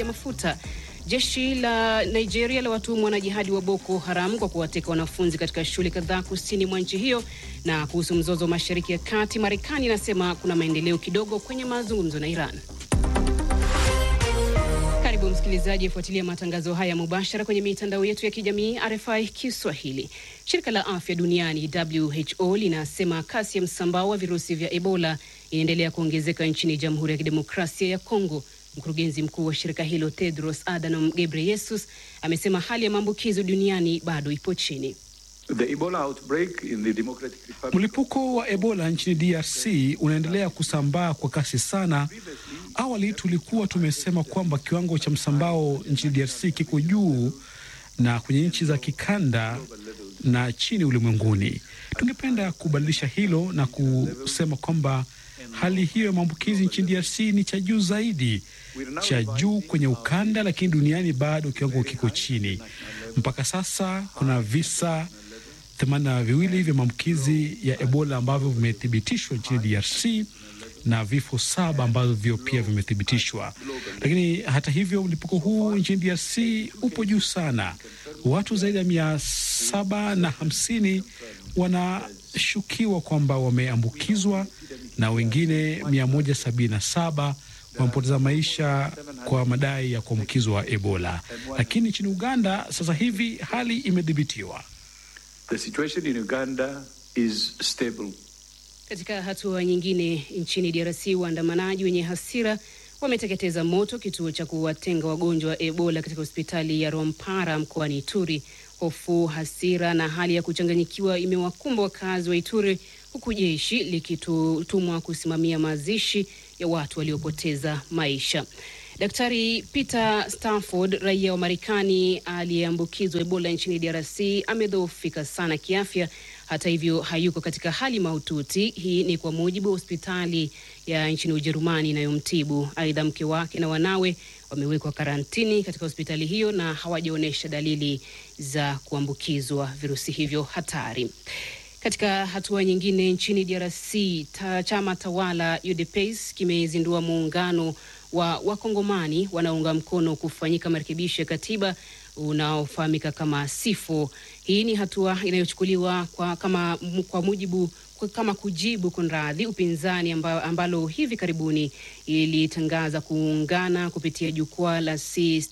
mafuta. Jeshi la Nigeria la watuhumu wanajihadi wa Boko Haram kwa kuwateka wanafunzi katika shule kadhaa kusini mwa nchi hiyo. Na kuhusu mzozo wa Mashariki ya Kati, Marekani inasema kuna maendeleo kidogo kwenye mazungumzo na Iran. Karibu msikilizaji, afuatilia matangazo haya mubashara kwenye mitandao yetu ya kijamii RFI Kiswahili. Shirika la afya duniani WHO linasema kasi ya msambao wa virusi vya Ebola inaendelea kuongezeka nchini Jamhuri ya Kidemokrasia ya Kongo. Mkurugenzi mkuu wa shirika hilo Tedros Adhanom Ghebreyesus amesema hali ya maambukizo duniani bado ipo chini. The Ebola outbreak in the Democratic Republic... Mlipuko wa Ebola nchini DRC unaendelea kusambaa kwa kasi sana. Awali tulikuwa tumesema kwamba kiwango cha msambao nchini DRC kiko juu na kwenye nchi za kikanda na chini ulimwenguni. Tungependa kubadilisha hilo na kusema kwamba hali hiyo ya maambukizi nchini DRC ni cha juu zaidi, cha juu kwenye ukanda, lakini duniani bado kiwango kiko chini. Mpaka sasa kuna visa themanini na viwili vya maambukizi ya Ebola ambavyo vimethibitishwa nchini DRC na vifo saba ambavyo pia vimethibitishwa. Lakini hata hivyo, mlipuko huu nchini DRC upo juu sana. Watu zaidi ya mia saba na hamsini wanashukiwa kwamba wameambukizwa na wengine mia moja sabini na saba wamepoteza maisha kwa madai ya kuambukizwa Ebola. Lakini nchini Uganda sasa hivi hali imedhibitiwa. The situation in Uganda is stable. Katika hatua nyingine, nchini DRC waandamanaji wenye hasira wameteketeza moto kituo cha kuwatenga wagonjwa wa Ebola katika hospitali ya Rwampara mkoani Ituri. Hofu, hasira na hali ya kuchanganyikiwa imewakumba wakazi wa Ituri, huku jeshi likitumwa kusimamia mazishi ya watu waliopoteza maisha. Daktari Peter Stafford, raia wa Marekani aliyeambukizwa Ebola nchini DRC, amedhoofika sana kiafya. Hata hivyo, hayuko katika hali mahututi. Hii ni kwa mujibu wa hospitali ya nchini Ujerumani inayomtibu. Aidha, mke wake na wanawe wamewekwa karantini katika hospitali hiyo na hawajaonyesha dalili za kuambukizwa virusi hivyo hatari. Katika hatua nyingine, nchini DRC ta, chama tawala UDPS kimezindua muungano wa wakongomani wanaunga mkono kufanyika marekebisho ya katiba unaofahamika kama SIFO. Hii ni hatua inayochukuliwa kwa, kama, kwa mujibu kwa, kama kujibu kunradhi upinzani amba, ambalo hivi karibuni ilitangaza kuungana kupitia jukwaa la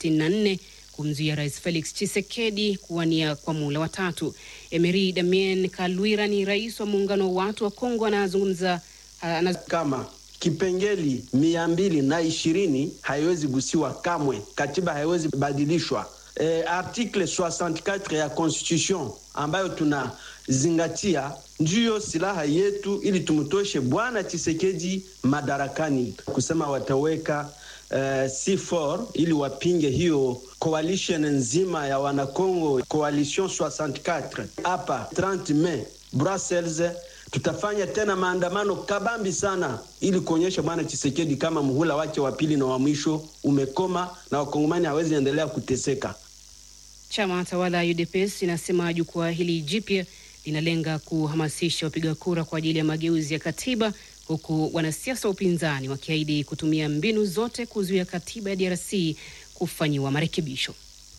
C64 kumzuia Rais Felix Tshisekedi kuwania kwa muhula wa tatu. Emery Damien Kalwira ni rais wa muungano wa watu wa Kongo, anazungumza anaz... kama kipengeli mia mbili na ishirini haiwezi gusiwa kamwe, katiba haiwezi badilishwa. E, article 64 ya constitution ambayo tunazingatia ndiyo silaha yetu ili tumtoshe bwana Tshisekedi madarakani, kusema wataweka uh, C4 ili wapinge hiyo coalition nzima ya wanakongo coalition 64 hapa 30 Mei Brussels tutafanya tena maandamano kabambi sana ili kuonyesha bwana Chisekedi kama muhula wake wa pili na wa mwisho umekoma na wakongomani hawezi endelea kuteseka. Chama tawala UDPS inasema jukwaa hili jipya linalenga kuhamasisha wapiga kura kwa ajili ya mageuzi ya katiba, huku wanasiasa wa upinzani wakiahidi kutumia mbinu zote kuzuia katiba ya DRC kufanyiwa marekebisho.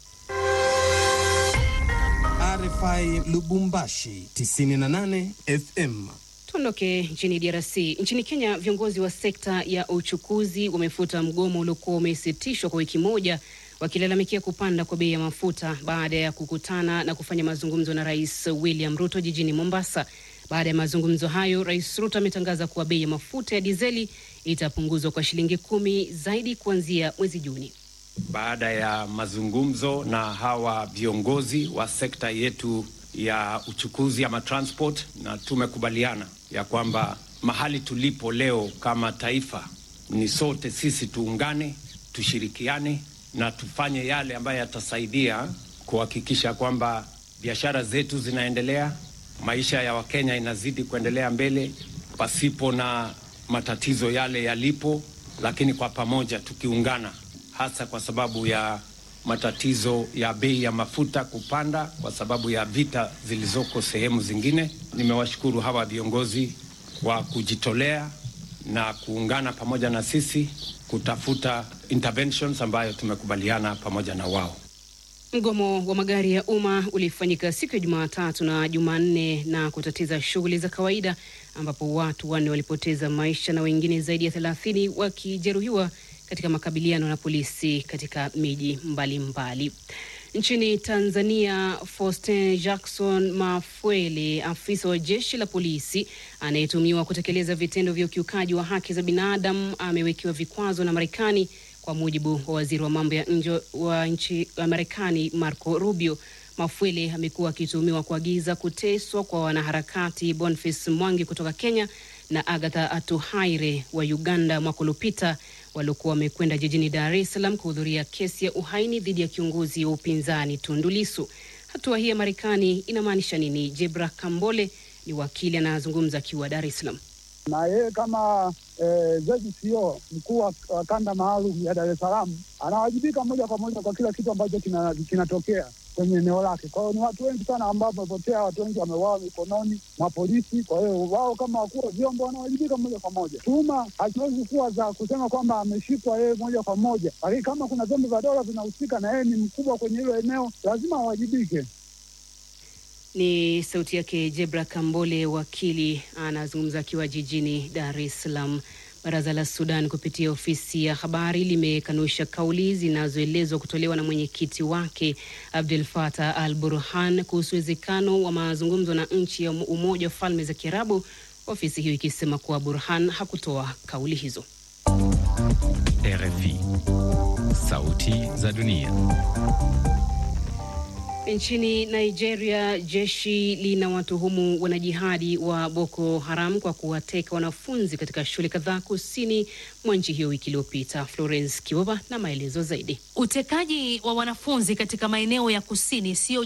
RFI Lubumbashi 98 FM. Tuondoke nchini DRC. Nchini Kenya, viongozi wa sekta ya uchukuzi wamefuta mgomo uliokuwa umesitishwa kwa wiki moja, wakilalamikia kupanda kwa bei ya mafuta baada ya kukutana na kufanya mazungumzo na Rais William Ruto jijini Mombasa. Baada ya mazungumzo hayo, Rais Ruto ametangaza kuwa bei ya mafuta ya dizeli itapunguzwa kwa shilingi kumi zaidi kuanzia mwezi Juni. Baada ya mazungumzo na hawa viongozi wa sekta yetu ya uchukuzi ama transport, na tumekubaliana ya kwamba mahali tulipo leo kama taifa ni sote sisi tuungane, tushirikiane na tufanye yale ambayo yatasaidia kuhakikisha kwamba biashara zetu zinaendelea, maisha ya Wakenya inazidi kuendelea mbele pasipo na matatizo yale yalipo, lakini kwa pamoja tukiungana hasa kwa sababu ya matatizo ya bei ya mafuta kupanda kwa sababu ya vita zilizoko sehemu zingine. Nimewashukuru hawa viongozi kwa kujitolea na kuungana pamoja na sisi kutafuta interventions ambayo tumekubaliana pamoja na wao. Mgomo wa magari ya umma ulifanyika siku ya Jumatatu na Jumanne na kutatiza shughuli za kawaida ambapo watu wanne walipoteza maisha na wengine zaidi ya thelathini wakijeruhiwa katika makabiliano na polisi katika miji mbalimbali. Nchini Tanzania, Faustin Jackson Mafwele, afisa wa jeshi la polisi anayetumiwa kutekeleza vitendo vya ukiukaji wa haki za binadamu, amewekewa vikwazo na Marekani kwa mujibu wa waziri wa mambo ya nje wa nchi wa Marekani Marco Rubio. Mafwele amekuwa akituhumiwa kuagiza kuteswa kwa wanaharakati Boniface Mwangi kutoka Kenya na Agatha Atuhaire wa Uganda mwaka uliopita waliokuwa wamekwenda jijini Dar es Salaam kuhudhuria kesi ya uhaini dhidi ya kiongozi wa upinzani Tundu Lissu. Hatua hii ya Marekani inamaanisha nini? Jebra Kambole ni wakili anazungumza akiwa Dar es Salaam. na yeye kama eh, ZCO mkuu wa wa kanda maalum ya Dar es Salaam anawajibika moja kwa moja kwa kila kitu ambacho kina- kinatokea kwenye eneo lake. Kwa hiyo ni watu wengi sana ambao wamepotea, watu wengi wameuawa mikononi mwa polisi. Kwa hiyo wao kama wakuu wa vyombo wanawajibika moja kwa moja. Tuhuma haziwezi kuwa za kusema kwamba ameshikwa yeye moja kwa moja, lakini kama kuna vyombo vya dola vinahusika na yeye ni mkubwa kwenye hilo eneo, lazima awajibike. Ni sauti yake Jebra Kambole, wakili anazungumza akiwa jijini Dar es Salaam. Baraza la Sudan kupitia ofisi ya habari limekanusha kauli zinazoelezwa kutolewa na mwenyekiti wake Abdel Fattah al Burhan kuhusu uwezekano wa mazungumzo na nchi ya Umoja wa Falme za Kiarabu, ofisi hiyo ikisema kuwa Burhan hakutoa kauli hizo. RFI. Sauti za dunia. Nchini Nigeria, jeshi linawatuhumu wanajihadi wa Boko Haram kwa kuwateka wanafunzi katika shule kadhaa kusini mwa nchi hiyo wiki iliyopita. Florence Kiwova na maelezo zaidi. Utekaji wa wanafunzi katika maeneo ya kusini sio